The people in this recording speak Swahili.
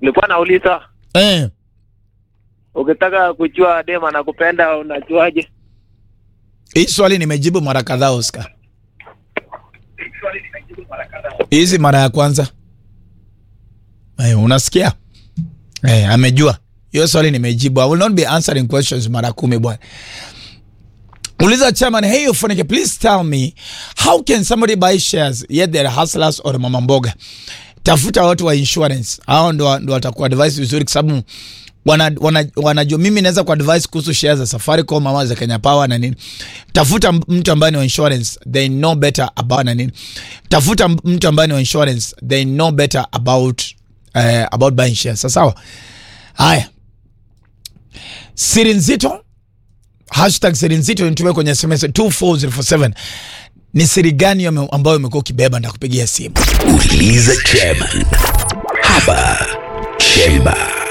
nilikuwa nauliza Eh, ukitaka kujua dem anakupenda unajuaje? hii swali nimejibu mara kadhaa Oscar. Hizi mara ya kwanza. Eh, unasikia? Eh, amejua. Hiyo swali nimejibu. I will not be answering questions mara kumi bwana. Uliza chairman, hey Ufunike, please tell me how can somebody buy shares yet they're hustlers or mama mboga? Tafuta watu wa insurance. Hao ndo ndo watakuwa advice vizuri kwa sababu wana, wana, wanajua mimi naweza kuadvise kuhusu shares za Safaricom ama za Kenya Power na nini. Tafuta mtu ambaye ni wa insurance, they know better about na nini. Tafuta mtu ambaye ni wa insurance, they know better about uh, about buying shares. Sasa sawa. Haya. Siri nzito hashtag siri nzito nitumie kwenye SMS 24047 ni siri gani yame- ambayo umekuwa ukibeba ndakupigia simu Uliza chairman hapa Chemba.